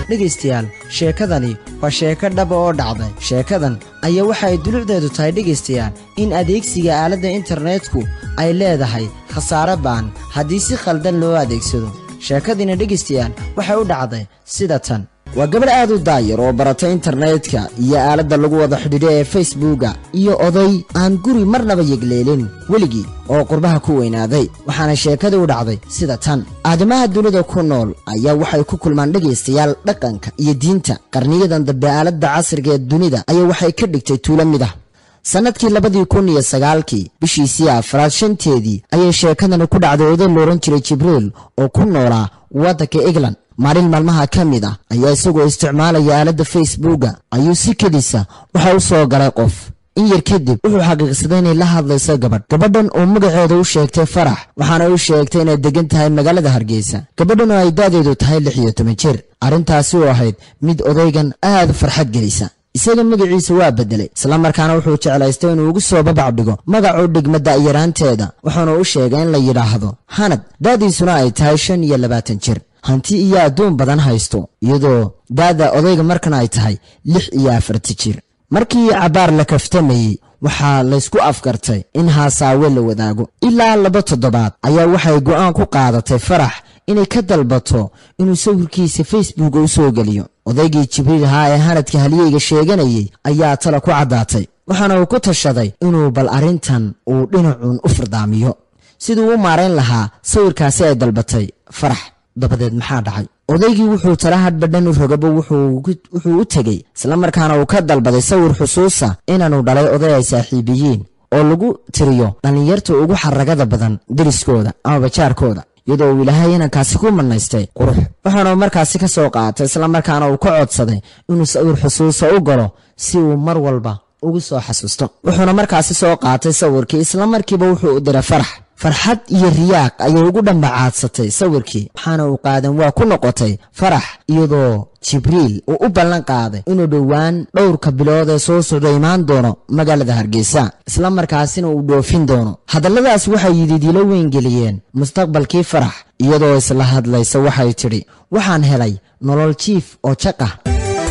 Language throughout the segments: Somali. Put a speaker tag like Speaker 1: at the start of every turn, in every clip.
Speaker 1: dhegaystayaal sheekadani waa sheeko dhaba oo dhacday sheekadan ayaa waxa ay dulucdeedu tahay dhegaystayaal in adeegsiga aaladda internetku ay leedahay khasaare ba'an haddii si khaldan loo adeegsado sheekadiina dhegaystayaal waxay u dhacday sida tan waa gabadh aad u daayar oo baratay internetka iyo aaladda lagu wada xidhiidho ee facebooka iyo oday aan guri marnaba yegleelin weligii oo qurbaha ku weynaaday waxaana sheekada u dhacday sida tan aadamaha dunida ku nool ayaa waxay ku kulmaan dhegaystayaal dhaqanka iyo diinta qarniyadan dambe aaladda casriga ee dunida ayaa waxay ka dhigtay tuulo mid ah sannadkii labadii kun iyo sagaalkii bishiisii afraad shanteedii ayay sheekadani ku dhacday oday loohan jiray jibriil oo ku noolaa waddanka england maalin maalmaha ka mid ah ayaa isagoo isticmaalaya aaladda facebooka ayuu si kedisa waxa u soo galay qof in yar kadib wuxuu xaqiiqsaday inay la hadlayso gabadh gabadhan oo magaceeda u sheegtay farax waxaana u sheegtay inay degan tahay magaalada hargeysa gabadhan oo ay da'deedu tahay lix iyo toban jir arrintaasi oo ahayd mid odaygan aad farxad gelisa isaga magaciisa waa beddelay islamarkaana wuxuu jeclaystay inuu ugu soo babac dhigo magacuu dhigma da'yaraanteeda wuxuuna u sheegay in la yidhaahdo hanad da'diisuna ay tahay shan iyo labaatan jir hanti iyo adduun badan haysto iyadoo da'da odayga markan ay tahay lix iyo afarti jir markii cabbaar la kaftamayey waxaa laysku afkartay in haasaawe la wadaago ilaa laba toddobaad ayaa waxay go'aan ku qaadatay farax inay ka dalbato inuu sawirkiisa facebooka u soo geliyo odaygii jibriil ahaa ee hanadka haliyeyga sheeganayay ayaa tala ku caddaatay waxaana uu ku tashaday inuu bal arrintan uu dhinacuun u fardaamiyo siduu u maarayn lahaa sawirkaasi ay dalbatay farax dabadeed maxaa dhacay odaygii wuxuu tala hadhbadhan u rogaba wuxuu u tegey islamarkaana uu ka dalbaday sawir xusuusa inaanu dhalay oday ay saaxiibiyiin oo lagu tiriyo dhallinyarta ugu xaragada badan deriskooda ama bajaarkooda iyadoo uu ilaahay inankaasi ku manaystay qurux wuxuuna markaasi ka soo qaatay islamarkaana uu ka codsaday inuu sawir xusuusa u galo si uu mar walba ugu soo xasuusto wuxuuna markaasi soo qaatay sawirkii islamarkiiba wuxuu u diray farax farxad iyo riyaaq ayay ugu dhambacaadsatay sawirkii waxaana uu qaadan waa ku noqotay farax iyadoo jibriil uu u ballan qaaday inuu dhowaan dhowrka bilood ee soo socda imaan doono magaalada hargeysa islamarkaasina uu dhoofin doono hadalladaas waxay yididiilo weyn geliyeen mustaqbalkii farax iyadoo isla hadlaysa waxay tidhi waxaan helay nolol jiif oo jaq ah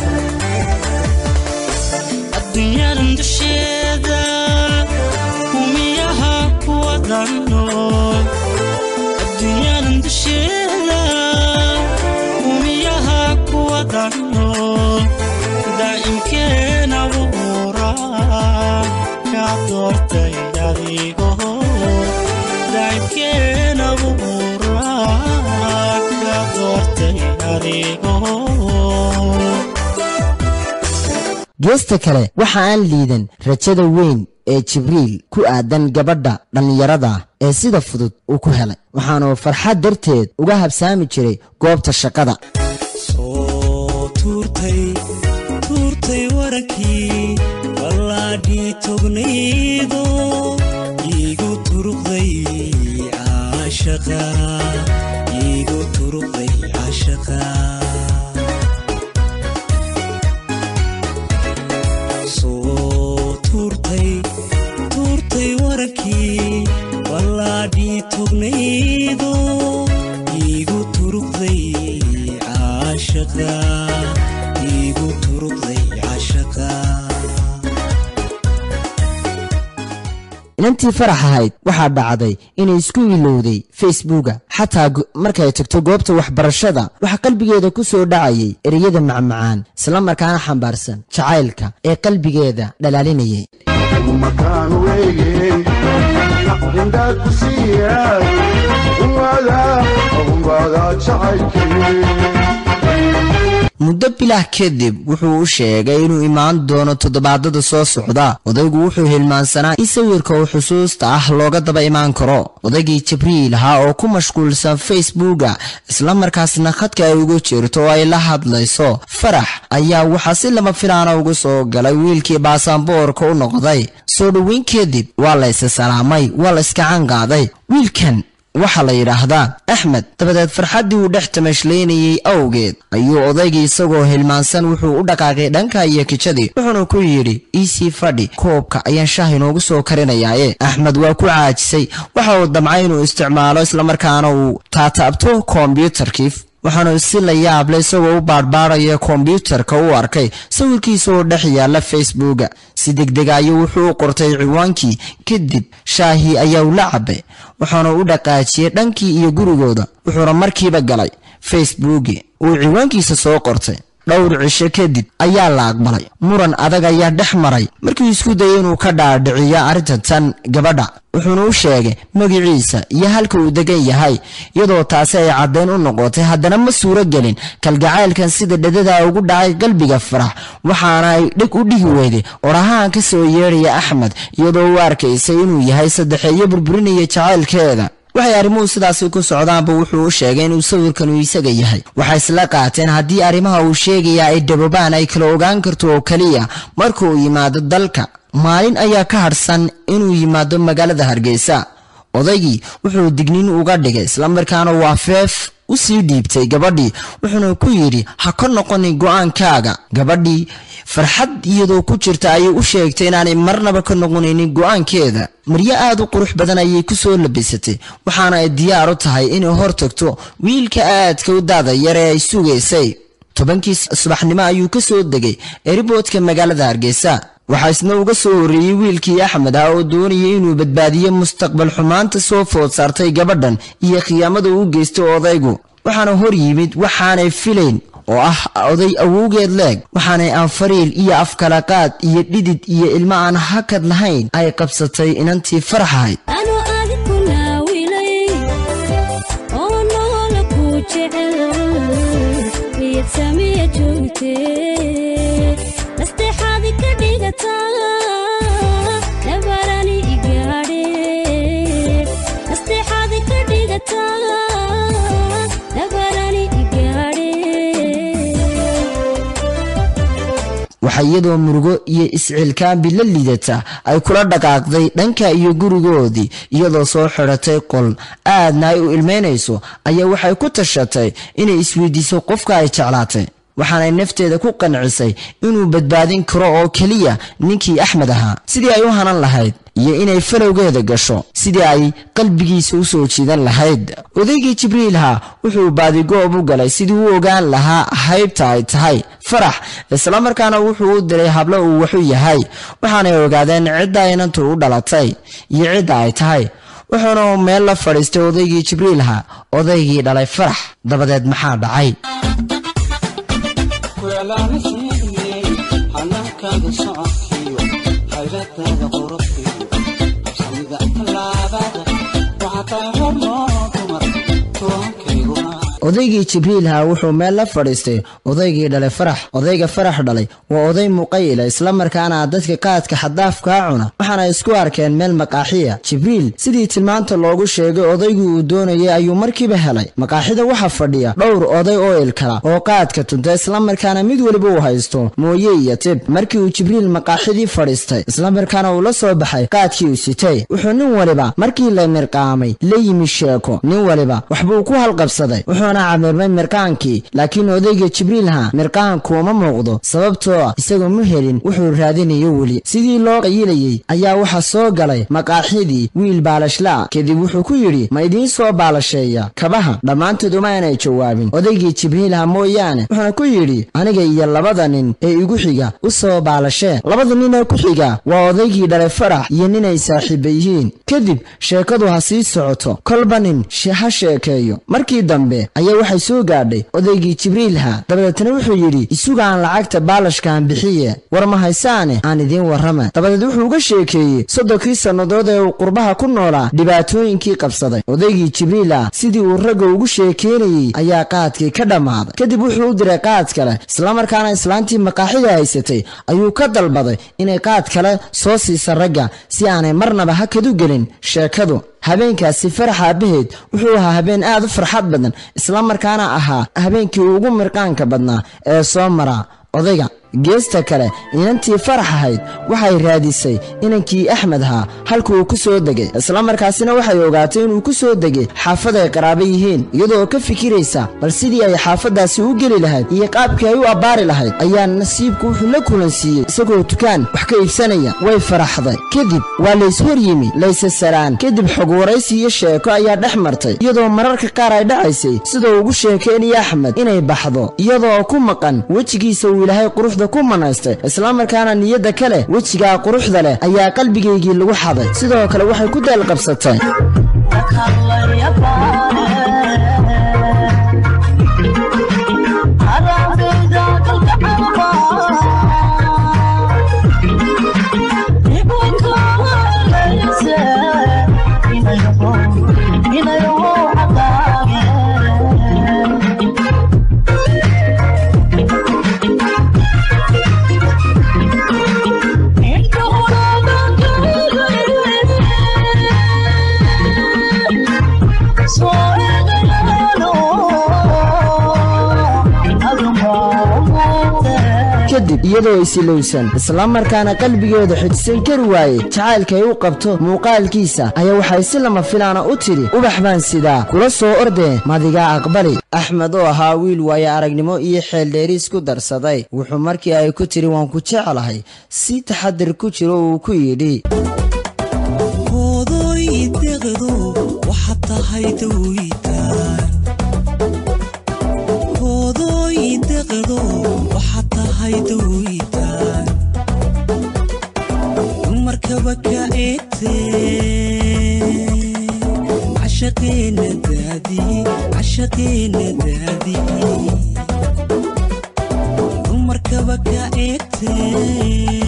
Speaker 2: adduunyadan dusheeda umiyaha kuwa dhannool daa'imkeen abuura ka doortay adigo daa'imkeen abuura ka doortay adigo
Speaker 1: geesta kale waxa aan liidan rajada weyn ee jibriil ku aadan gabadha dhallinyarada ee sida fudud uu ku helay waxaanuu farxad darteed uga habsaami jiray goobta shaqada
Speaker 2: soo tuurtay tuurtay warankii ballaadhii tognaydo iigu turuqday caashaqa iigu turuqday caashaqa soo tuurtay tuurtay warankii ballaadhii tognaydo iigu turuqday caashaqa iigu turuqday caashaqa
Speaker 1: inantii farax ahayd waxaa dhacday inay isku ilowday facebooka xataa markay tagto goobta waxbarashada waxaa qalbigeeda ku soo dhacayay ereyada macmacaan islamarkaana xambaarsan jacaylka ee qalbigeeda dhalaalinayay
Speaker 3: makaan weeye indhaad ku siiyaay umada umbaada jacaylkii
Speaker 1: muddo bilah kadib wuxuu u sheegay inuu imaan doono toddobaadada soo socda odaygu wuxuu hilmaansanaa in sawirka uu xusuusta ah looga daba imaan karo odaygii jibriil ahaa oo ku mashquulsan facebooka islamarkaasna khadka ay ugu jirto oo ay la hadlayso farax ayaa waxaa si lama filaana ugu soo galay wiilkii baasaboorka u noqday soo dhoweyn kadib waa la isa salaamay waa la iska cangaaday wiilkan waxaa la yidhaahdaa axmed dabadeed farxaddii uu dhex tamashlaynayey awgeed ayuu odaygii isagoo hilmaansan wuxuu u dhaqaaqay dhanka iyo kijadii wuxuuna ku yidhi iisii fadhi koobka ayaan shaah inoogu soo karinayaaye axmed waa ku caajisay waxa uu damcay inuu isticmaalo islamarkaana uu taataabto kombyutarkii waxaanu si la yaable isagoo u baadhbaadhaya kombyuutarka u arkay sawirkiisa oo dhex yaalla facebooka si degdega ayuu wuxuu u qortay ciwaankii kadib shaahii ayaa ula cabay waxaanu u dhaqaajiyey dhankii iyo gurigooda wuxuuna markiiba galay facebooki uu ciwaankiisa soo qortay dhowr cisho kadib ayaa la aqbalay muran adag ayaa dhex maray markii isku dayay inuu ka dhaadhiciyo arrinta tan gabadha wuxuuna u sheegay magiciisa iyo halka uu degan yahay iyadoo taasi ay caddayn u noqotay haddana ma suuro gelin kalgacaylkan sida dhadada ugu dhacay qalbiga farax waxaana ay dheg u dhihi weyday orahaan ka soo yeedhaya axmed iyadoo u arkaysay inuu yahay saddexeeyo burburinaya jacaylkeeda waxay arrimuhu sidaasi ku socdaanba wuxuu u sheegay inuu sawirkan uu isaga yahay waxay isla qaateen haddii arrimaha uu sheegaya ay dhabobaan ay kala ogaan karto oo keliya marka uu yimaado dalka maalin ayaa ka hadhsan inuu yimaado magaalada hargeysa odaygii wuxuu digniin uga dhigay islamarkaana waa feef u sii dhiibtay gabadhii wuxuuna ku yidhi ha ka noqonin go-aankaaga gabadhii farxad iyadoo ku jirta ayay u sheegtay inaanay marnaba ka noqonaynin go-aankeeda maryo aad u qurux badan ayay ku soo labisatay waxaana ay diyaar u tahay inay hor tagto wiilka aadka u daada yar ee ay sugaysay tobankii subaxnimo ayuu ka soo degay eriboodka magaalada hargeysa waxaa isna uga soo horreeyey wiilkii axmed ah oo doonayay inuu badbaadiyo mustaqbal xumaanta soo food saartay gabadhan iyo khiyaamada uu geystay odaygu waxaana hor yimid waxaanay filayn oo ah oday awowgeed leeg waxaanay anfariil iyo afkalaqaad iyo dhidid iyo ilmo aan hakad lahayn ay qabsatay inantii farax ahayd
Speaker 4: anu adiku naawilay oo noola ku jecel miyad samiya joogtee nasteexaadi ka dhigataa nabarani igaadhe nasteexaadi ka dhigataa nabarani igaadhe
Speaker 1: waxaa iyadoo murugo iyo iscilkaambi la lidata ay kula dhaqaaqday dhanka iyo gurigoodii iyadoo soo xidhatay qol aadna ay u ilmeynayso ayaa waxay ku tashatay inay isweydiiso qofka ay jeclaatay waxaanay nafteeda ku qancisay inuu badbaadin karo oo keliya ninkii axmed ahaa sidii ay u hanan lahayd iyo inay falowgeeda gasho sidii ay qalbigiisa u soo jiidan lahayd odaygii jibriilha wuxuu baadigoob u galay sidii u ogaan lahaa haybta ay tahay farax islamarkaana wuxuu u diray hablo uu waxu yahay waxaanay ogaadeen cidda inantu u dhalatay iyo cidda ay tahay wuxuuna meel la fadhiistay odaygii jibriilha odaygii dhalay farax dabadeed maxaa dhacay
Speaker 5: kuelaana sheegnay hanaankaada socodkiyo hayradaada qurubkiyo habsamida tallaabada waxaa tahay hornoo dumar toonkayguna
Speaker 1: odaygii jibriilha wuxuu meel la fadhiistay odaygii dhalay farax odayga farax dhalay waa oday muqayila islamarkaana dadka qaadka xadaafkaa cuna waxaana isku arkeen meel maqaaxiya jibriil sidii tilmaanta loogu sheegay odaygii uu doonayay ayuu markiiba helay maqaaxida waxaa fadhiya dhowr oday oo ilkala oo qaadka tunta islamarkaana mid weliba uu haysto mooye iyo tib markii uu jibriil maqaaxidii fadhiistay islamarkaana uu la soo baxay qaadkii uu sitay wuxuu nin waliba markii la mirqaamay la yimi sheeko nin waliba waxbuu ku halqabsaday wuxuuna camirmay mirqaankii laakiin odayga jibriilha mirqaanku uma muuqdo sababtoo ah isagoo ma helin wuxuu raadinayo weli sidii loo qayilayey ayaa waxaa soo galay maqaaxidii wiil baalashlaa kadib wuxuu ku yidhi ma idiin soo baalasheeya kabaha dhammaantood uma aanay jawaabin odaygii jibriilha mooyaane wuxuuna ku yidhi aniga iyo labada nin ee igu xiga u soo baalashee labada nin ee ku xiga waa odaygii dhalay farax iyo ninay saaxiiba yihiin kadib sheekadu ha sii socoto kolba nin she- ha sheekeeyo markii dambe ayaa waxay soo gaadhay odaygii jibriilha dabadeetna wuxuu yidhi isugaan lacagta baalashkaan bixiye war ma haysaane aan idiin warrama dabadeed wuxuu uga sheekeeyey soddonkii sannadood ee uu qurbaha ku noolaa dhibaatooyinkii qabsaday odaygii jibriilha sidii uu ragga ugu sheekeynayey ayaa qaadkii ka dhammaaday kadib wuxuu u diray qaad kale islamarkaana islaantii maqaaxida haysatay ayuu ka dalbaday inay qaad kale soo siisa ragga si aanay marnaba hakadu gelin sheekadu habeenkaasi farax aabaheed wuxuu ahaa habeen aad u farxad badan islamarkaana ahaa habeenkii ugu mirqaanka badnaa ee soo mara odayga geesta kale inantii farax ahayd waxay raadisay inankii axmed ahaa halka uu ku soo degay islamarkaasina waxay ogaatay inuu ku soo degay xaafad ay qaraabo yihiin iyadoo ka fikiraysa bal sidii ay xaafaddaasi u geli lahayd iyo qaabkii ay u abbaari lahayd ayaa nasiibku wuxuu la kulansiiyey isagoo dukaan wax ka iibsanaya way faraxday kadib waa lays hor yimi layse saraan kadib xog waraysi iyo sheeko ayaa dhex martay iyadoo mararka qaar ay dhacaysay sidoo ugu sheekaynaya axmed inay baxdo iyadoo ku maqan wejigiisa uu ilaahay quruxda ku manaystay islamarkaana niyadda ka leh wejigaa quruxda leh ayaa qalbigaygii lagu xaday sidoo kale waxay ku daalqabsatay kadib iyadoo isilowsan islamarkaana qalbigeeda xidhsan kari waayey jacaylkay u qabto muuqaalkiisa ayaa waxay si lama filaana u tidhi ubax baan sidaa kula soo ordee madigaa aqbali axmed oo ahaa wiil waayo aragnimo iyo xeeldheeriis ku darsaday wuxuu markii ay ku tidhi waan ku jeclahay si taxadir ku jiro uu ku yidhi
Speaker 2: hoodoy deqdo waxaad tahay dawitaan hoodoy deqdo waxaad tahay dawitaan dumarkaba ka eegtee cashaqeena daadi cashaqeena daadi dumarkaba ka eegtee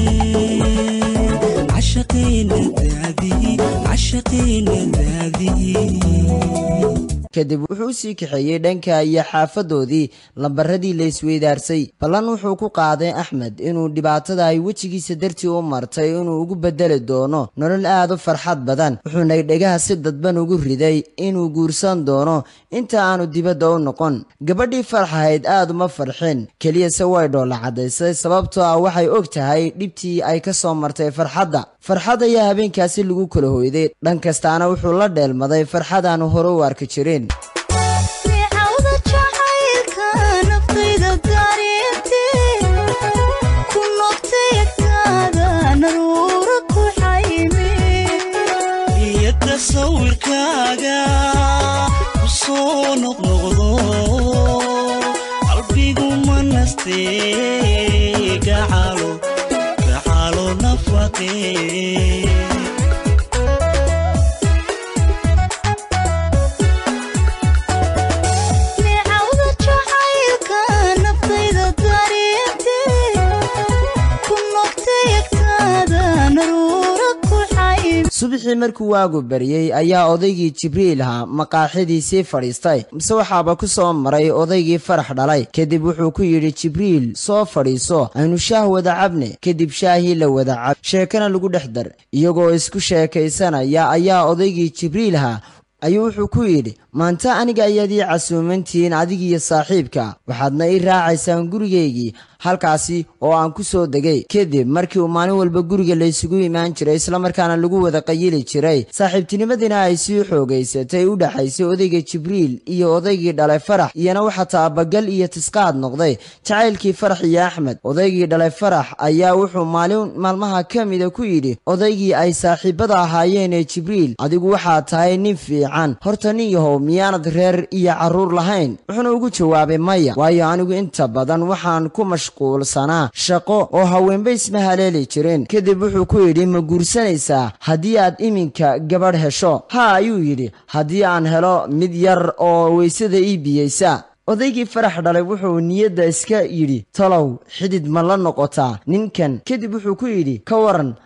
Speaker 2: cashaqeena daadi cashaqeena daadi
Speaker 1: kadib wuxuu u sii kaxeeyey dhanka iyo xaafadoodii lambaradii la isweydaarsay ballan wuxuu ku qaaday axmed inuu dhibaatada ay wejigiisa dartii u martay inuu ugu bedeli doono nolol aad u farxad badan wuxuuna dhegaha si dadban ugu riday inuu guursan doono inta aanu dibadda u noqon gabadhii farax ahayd aad uma farxin keliyase way dhoolla caddaysay sababtoo ah waxay og tahay dhibtii ay ka soo martay farxadda farxad ayaa habeenkaasi lagu kala hoyday dhan kastaana wuxuu la dheelmaday farxad aanu hore u arki jirin
Speaker 4: Micawda jacaylka naftayda dareentay ku noqtay agtaada naruura ku xaymi
Speaker 2: iyo tasawirkaaga ku soo noqnoqdo qalbigu ma nastee gacalo gacalo nafaqee
Speaker 4: Micawda jacaylka naftayda dareentay ku noqtay agtaada naruura ku xaymi
Speaker 1: subaxii markuu waagu baryey ayaa odaygii jibriil ahaa maqaaxidiisii fadhiistay mise waxaaba ku soo maray odaygii farax dhalay kadib wuxuu ku yidhi jibriil soo fadhiiso aynu shaah wada cabne kadib shaahii la wada cab sheekana lagu dhex dar iyagoo isku sheekaysanaya ayaa odaygii jibriil ahaa ayuu wuxuu ku yidhi maanta aniga ayaad ii casuumantihiin adigiyo saaxiibka waxaadna ii raacaysaan gurigaygii halkaasi oo aan ku soo degay kadib markii uu maalin walba guriga laysugu imaan jiray islamarkaana lagu wada qayili jiray saaxiibtinimadiina ay sii xoogaysatay u dhaxaysay odayga jibriil iyo odaygii dhalay farax iyana waxaa taabagal iyo tisqaad noqday jacaylkii farax iyo axmed odaygii dhalay farax ayaa wuxuu maalin maalmaha ka mida ku yidhi odaygii ay saaxiibada ahaayeen ee jibriil adigu waxaad tahay nin fiican horta nin yahow miyaanad reer iyo carruur lahayn wuxuuna ugu jawaabay maya waayo anigu inta badan waxaan ku mashquulsanaa shaqo oo haweenba isma haleeli jirin kadib wuxuu ku yidhi ma guursanaysaa haddii aad iminka gabadh hesho ha ayuu yidhi haddii aan helo mid yar oo weysada ii biyeysa odaygii farax dhalay wuxuu niyadda iska yidhi talow xidid ma la noqotaa ninkan kadib wuxuu ku yidhi ka waran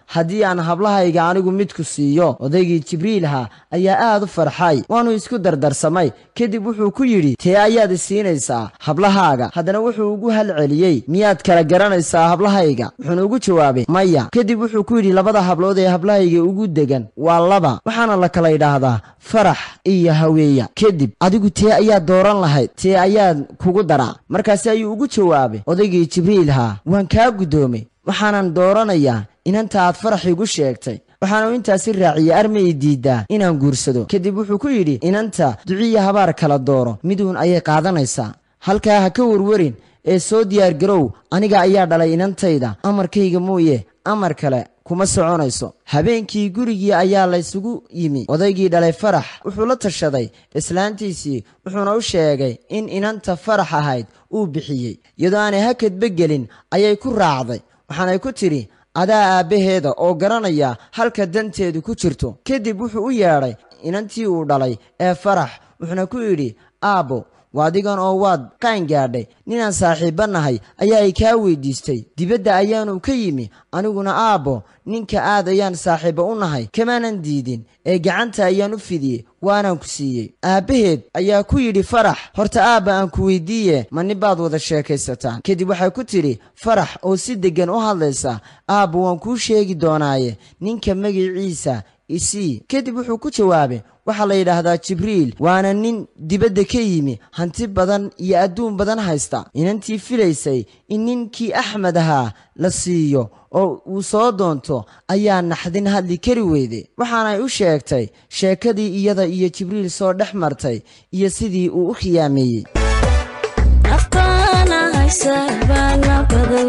Speaker 1: haddii aan hablahayga anigu midku siiyo odaygii jibriilha ayaa aad u farxay waannu isku dardarsamay kadib wuxuu ku yidhi tee ayaad isiinaysaa hablahaaga haddana wuxuu ugu halceliyey miyaad kala garanaysaa hablahayga wuxuuna ugu jawaabay maya kadib wuxuu ku yidhi labada hablood ee hablahayga ugu degan waa laba waxaana la kala yidhaahdaa farax iyo haweeya kadib adigu tee ayaad dooran lahayd tee ayaad kugu daraa markaasi ayuu ugu jawaabay odaygii jibriilha waan kaa guddoomay waxaanan dooranayaa inanta aad farax igu sheegtay waxaanu intaasi raaciyey armay diiddaa inaan guursado kadib wuxuu ku yidhi inanta duciya habaar kala dooro miduun ayay qaadanaysaa halkaa ha ka warwarin ee soo diyaargarow aniga ayaa dhalay inantayda amarkayga mooye amar kale kuma soconayso habeenkii gurigii ayaa laysugu yimi odaygii dhalay farax wuxuu la tashaday islaantiisii wuxuuna u sheegay in inanta farax ahayd uu bixiyey iyadoo aanay hakadba gelin ayay ku raacday waxaanay ku tidhi adaa aabbaheeda oo garanaya halka danteedu ku jirto kadib wuxuu u yeedhay inantii uu dhalay ee farax wuxuuna ku yidhi aabbo waadigan oo waad qaan gaadhay ninaan saaxiibba nahay ayaa ay kaa weydiistay dibadda ayaanu ka yimi aniguna aabbo ninka aad ayaan saaxiibba u nahay kamaanan diidin ee gacanta ayaan u fidiyey waanaan ku siiyey aabbaheed ayaa ku yidhi farax horta aabba aan ku weydiiye ma nin baad wada sheekaysataan kadib waxay ku tidhi farax oo si deggan u hadlaysa aabba waan kuu sheegi doonaaye ninka magiciisa isii kadib wuxuu ku jawaabay waxaa la yidhaahdaa jibriil waana nin dibadda ka yimi hanti badan iyo adduun badan haysta inantii filaysay in ninkii axmed ahaa la siiyo oo uu soo doonto ayaa naxdin hadli kari weyde waxaanay u sheegtay sheekadii iyada iyo jibriil soo dhex martay iyo sidii uu u khiyaameeyey
Speaker 6: afkaana haysa baana badan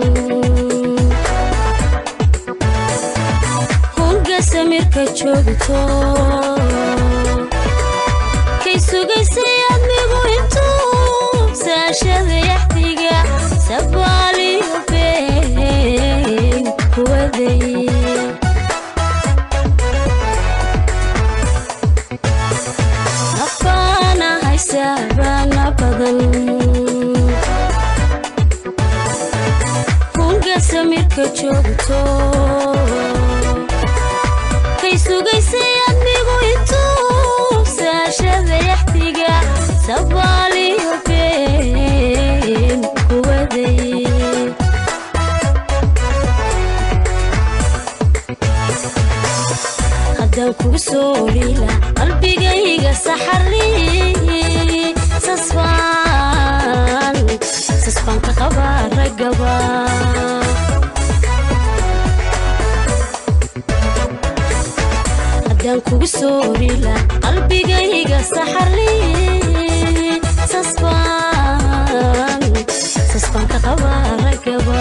Speaker 6: hunga samirka joogto kay sugaysay admigu intuu saashada yaxdiga sabaaliyo been kuwaday afkaana haysa baana badan hunga samirka joogto kay sugaysay admigu intuu saashada yaxdiga sabaaliyo been kuwaday haddaan kugu soo olila qalbigayga saxari sasbaan sasbaan ka qabaa ragaba haddaan kugu soo olila qalbigayga saxari sasbaan sasbaan ka qabaa ragaba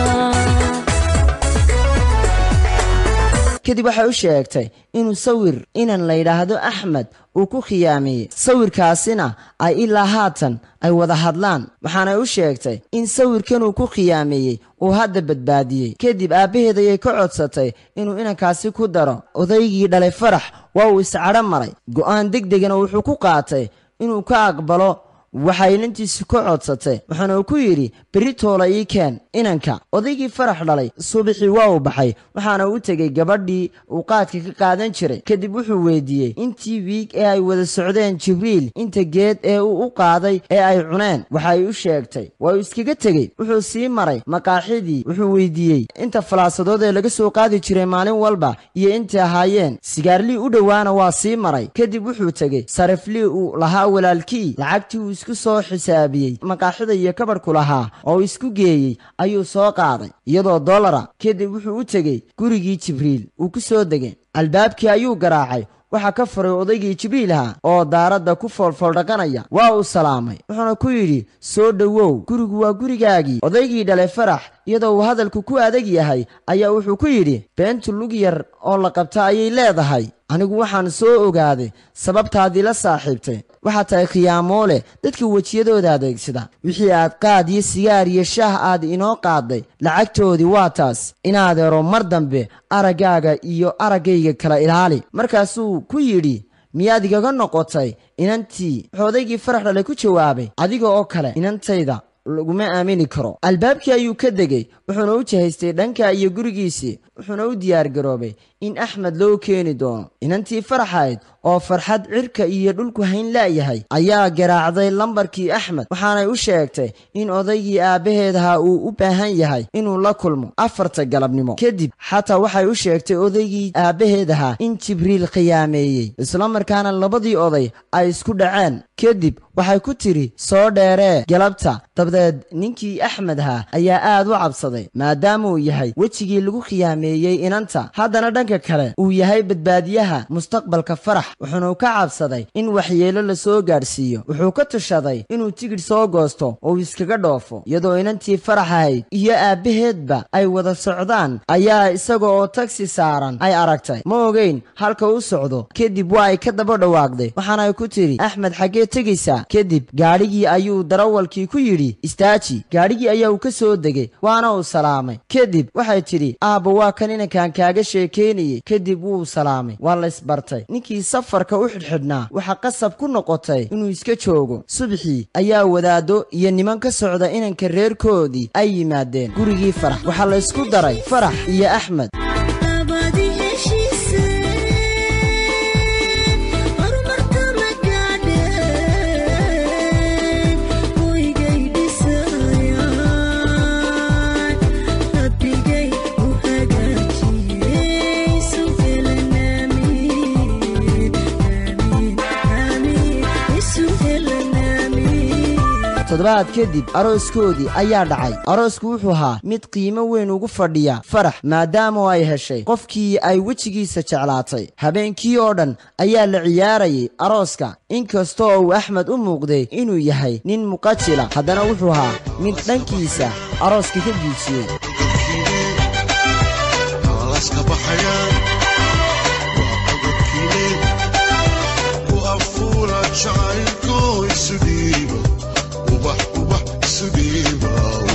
Speaker 1: kadib waxay u sheegtay inuu sawir inan la yidhaahdo axmed uu ku khiyaameeyey sawirkaasina ay ilaa haatan ay wada hadlaan waxaanay u sheegtay in sawirkanuu ku khiyaameeyey uu hadda badbaadiyey kadib aabbaheed ayay ka codsatay inuu inankaasi ku daro odaygii dhalay farax waa uu iscadho maray go'aan deg degana wuxuu ku qaatay inuu ka aqbalo waxay inantiisi ka codsatay waxaana uu ku yidhi berri toola ii keen inanka odaygii farax dhalay subaxii waa uu baxay waxaana u tegey gabadhii uu qaadka ka qaadan jiray kadib wuxuu weydiiyey intii wiig ee ay wada socdeen jibriil inta geed ee uu u qaaday ee ay cuneen waxay u sheegtay waa uu iskaga tegey wuxuu sii maray maqaaxidii wuxuu weydiiyey inta falaasadood ee laga soo qaadi jiray maalin walba iyo intay ahaayeen sigaarlii u dhowaana waa sii maray kadib wuxuu tegey sariflii uu lahaa walaalkii lacagtii uu isku soo xisaabiyey maqaaxida iyo kabadhku lahaa oo isku geeyey ayuu soo qaaday iyadoo dollara kadib wuxuu u tegey gurigii jibriil uu ku soo degay albaabkii ayuu garaacay waxaa ka furay odaygii jibriilha oo daaradda ku foolfooldhaqanaya waa uu salaamay wuxuuna ku yidhi soo dhowow gurigu waa gurigaagii odaygii dhalay farax iyadoo uu hadalku ku adag yahay ayaa wuxuu ku yidhi beentu lug yar oo la qabta ayay leedahay anigu waxaan soo ogaaday sababtaadii la saaxiibtay waxaad tahay khiyaamoole dadka wejiyadooda adeegsada wixii aad qaad iyo sigaar iyo shaah aad inoo qaadday lacagtoodii waa taas inaadeero mar dambe araggaaga iyo araggayga kala ilaali markaasuu ku yidhi miyaad igaga noqotay inantii wuxuu odaygii farax dhalay ku jawaabay adiga oo kale inantayda laguma aamini karo albaabkii ayuu ka degay wuxuuna u jihaystay dhanka iyo gurigiisii wuxuuna u diyaargaroobay in axmed loo keeni doono inantii faraxayd oo farxad cirka iyo dhulku hayn la'yahay ayaa garaacday lambarkii axmed waxaanay u sheegtay in odaygii aabbaheedaha uu u baahan yahay inuu la kulmo afarta galabnimo kadib xataa waxay u sheegtay odaygii aabbaheedaha in jibriil khiyaameeyey islamarkaana labadii oday ay isku dhaceen kadib waxay ku tidhi soo dheeree galabta dabadeed ninkii axmed ahaa ayaa aad u cabsaday maadaamauu yahay wejigii lagu khiyaameeyey inanta haddana dhanka kale uu yahay badbaadiyaha mustaqbalka farax wuxuuna ka cabsaday in waxyeelo la soo gaadhsiiyo wuxuu ka tushaday inuu tigidh soo goosto oo uu iskaga dhoofo iyadoo inantii farax ahayd iyo aabbaheedba ay wada socdaan ayaa isaga oo tagsi saaran ay aragtay ma ogeyn halka u socdo kadib waa ay ka daba dhawaaqday waxaana ay ku tidhi axmed xaggee tegaysaa kadib gaadhigii ayuu darawalkii ku yidhi istaaji gaadhigii ayaa uu ka soo degay waana uu salaamay kadib waxay tidhi aabba waa kan inankaan kaaga sheekaynayey kadib wuu salaamay waa la isbartay ninkii safarka u xidhxidhnaa waxaa qasab ku noqotay inuu iska joogo subaxii ayaa wadaado iyo niman ka socda inanka reerkoodii ay yimaadeen gurigii farax waxaa la isku daray farax iyo axmed
Speaker 4: abadi heshiise horumarka magaadheen hoygay dhisayaan rabbigay u hagaajiyey suhelanaamin aamin aamin isu helanaamin
Speaker 1: toddobaad kadib arooskoodii ayaa dhacay aroosku wuxuu ahaa mid qiimo weyn ugu fadhiya farax maadaama ay heshay qofkii ay wejigiisa jeclaatay habeenkii oo dhan ayaa la ciyaarayay arooska inkastoo uu axmed u muuqday inuu yahay nin muqajila haddana wuxuu ahaa mid dhankiisa arooska ka giijiyey
Speaker 3: alaska baxayaan waa codobkiine ku afuura jacaylko isu dhiiba ubax ubax isu dhiiba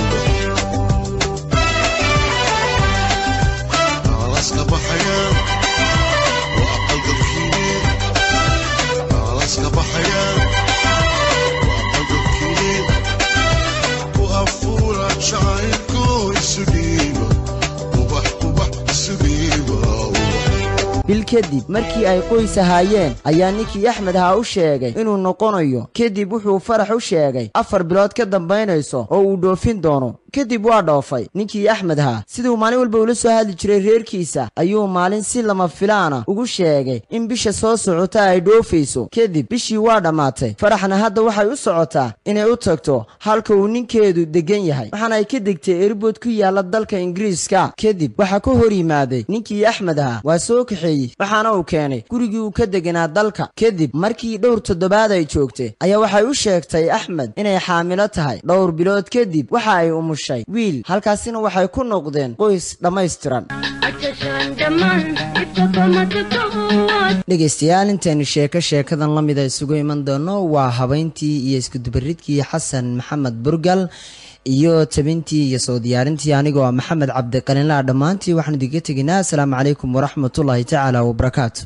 Speaker 3: alaska baxayaan waa codobkiine alaska baxayaan waa codobkiine ku afuura jacaylko isu dhiiba ubax ubax isu dhiiba
Speaker 1: bil kadib markii ay qoys ahaayeen ayaa ninkii axmed ahaa u sheegay inuu noqonayo kadib wuxuu farax u sheegay afar bilood ka dambaynayso oo uu dhoofin doono kadib waa dhoofay ninkii axmed ahaa siduu maalin walba ula soo hadli jiray reerkiisa ayuu maalin si lama filaana ugu sheegay in bisha soo socota ay dhoofayso kadib bishii waa dhammaatay faraxna hadda waxay u socotaa inay u tagto halka uu ninkeedu degan yahay waxaana ay ka degtay erbood ku yaala dalka ingiriiska kadib waxaa ka hor yimaaday ninkii axmed ahaa waa soo kaxeeyey waxaana uu keenay gurigii uu ka deganaa dalka kadib markii dhowr toddobaad ay joogtay ayaa waxay u sheegtay axmed inay xaamilo tahay dhowr bilood kadib waxa ay umushay wiil halkaasina waxay ku noqdeen qoys dhammaystiran dhegaystayaal intaynu sheeko sheekadan la mida isugu iman doono waa habayntii iyo iskudubaridkii xasan maxamed burgal iyo tabintii iyo soo diyaarintii anigoo ah maxamed cabdiqalinlaa dhammaantii waxaan idinka teginaa asalaamu calaykum waraxmatullaahi tacaala wabarakaatu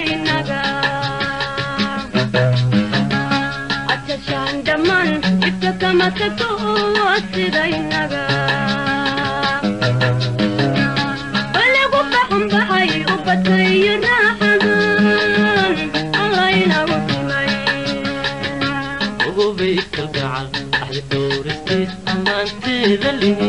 Speaker 7: ogobay kalgacal axdi dhowristiis ammaanteeda lihi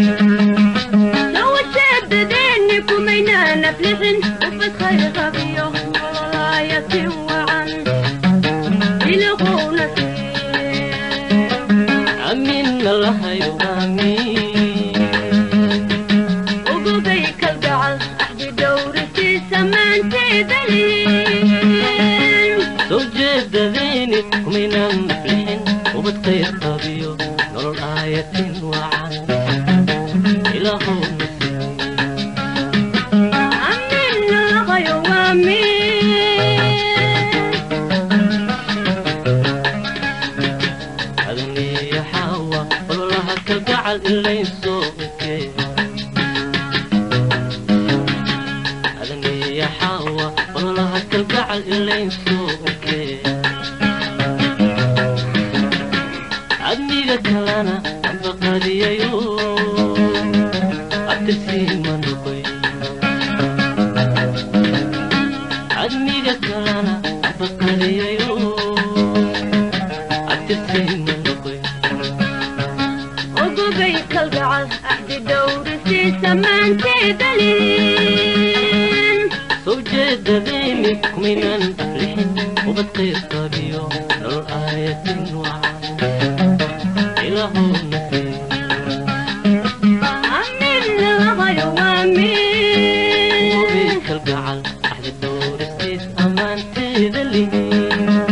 Speaker 7: amiinna lahayo aamiin soo jeedadayni kumaynaan naflixin ubadkayr qabiyo nolol aayatin wacan ilaahow adaniya xaawa ololaha kalgacal ilaysoo ekee adaniya xaawa ololaha kalgacal ilaysoo ekee adniga kalana qiirqabiyo nolol aayatin wacan ilaahowna sii hubi kalgacal axdi dhowristiis ammaanteeda lihin